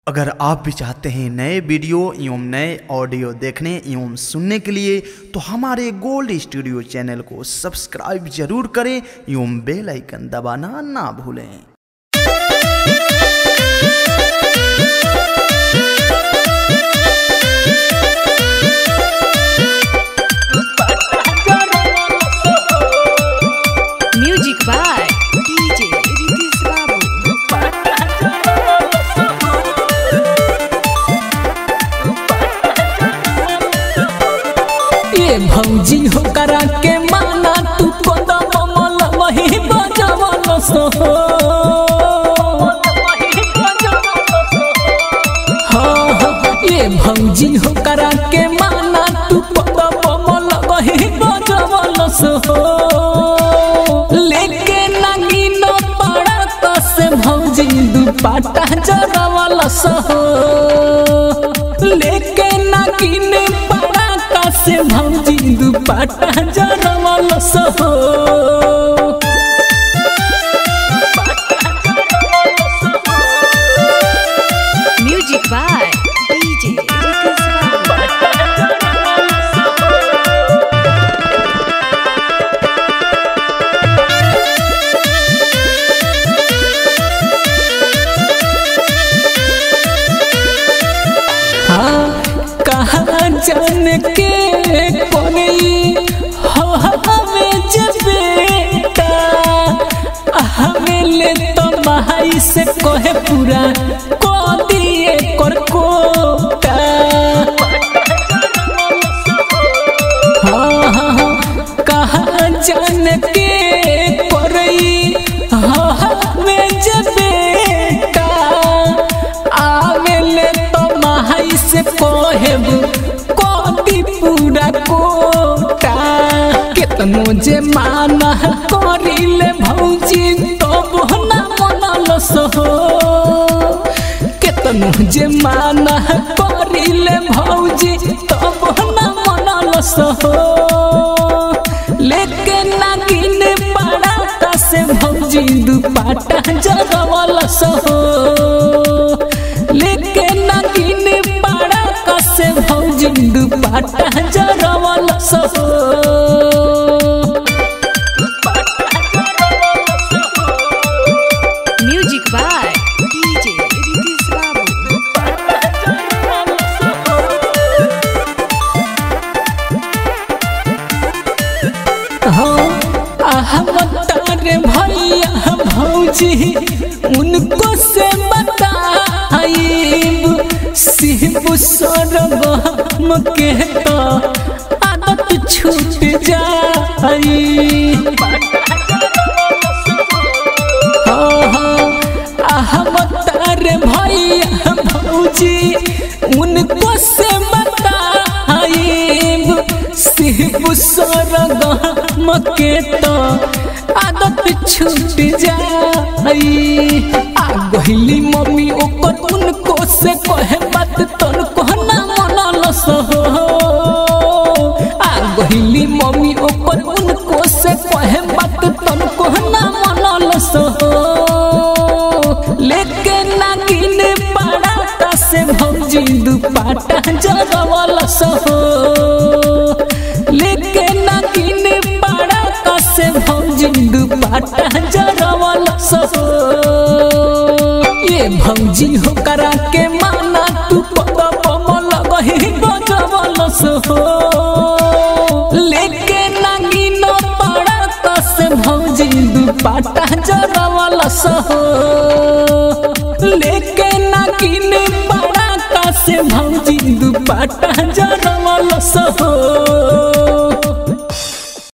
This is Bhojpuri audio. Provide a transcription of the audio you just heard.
अगर आप भी चाहते हैं नए वीडियो एवं नए ऑडियो देखने एवं सुनने के लिए तो हमारे गोल्ड स्टूडियो चैनल को सब्सक्राइब जरूर करें एवं बेल आइकन दबाना ना भूलें Music by DJ Ritis Babu. ये भौजी हो करा के माना तू कदम मल वही बजवल सो हाँ, हाँ, ये भौजी हो करा के माना तू कदम मल वही बजवल सो लेके नागिन पड़ा कस भौजी दुपाटा जरवल सो लेके नागिन पड़ा कस भौजी दुपाटा जरवल सो Music by DJ Ritis Babu. हाँ कहाँ जान के कोई हो हमें जब बेटा हमें ले तो भाई से कहे पूरा को दिए कर कोटा हाँ हाँ हाँ कहाँ जान के कोई हो हमें जब बेटा आवेले तो माई से कहब कोटी पूरा कोटा केतनो जे माना करिले भौजी तो बोना मनल सहो केतनो जे माना करिले भौजी तो बोना मनल सहो लेके नागिन पड़ा से भौजी दुपाटा जगवल सहो लेके नागिन पड़ा कसे भौजी दुपाटा जगवल सहो Music by DJ Ritis Babu. तारे भैया भौजी उनको से बताइब शिव सरगम के तो आदत छूट जाई हम तारे भैया भौजी उनको से बताइब शिव सरगम के तो आदत छूट जाई आ गहिली मम्मी ओकर उनको से कहे बात तोर कहना मनल सहो आ गहिली मम्मी ओकर उनको से कहे बात तोर कहना मनल सहो लेके नागिन पड़ा से भौजी दुपाटा जगवल सहो लेके नागिन पड़ा से भौजी दुपाटा जगवल सहो ये भौजी हो करा के माना तू पद पमल गही गजवल सहो लेके नागिन पड़ा से भौजी दुपाटा जगवल सहो लेके नागिन पड़ा से भौजी दुपाटा जगवल सहो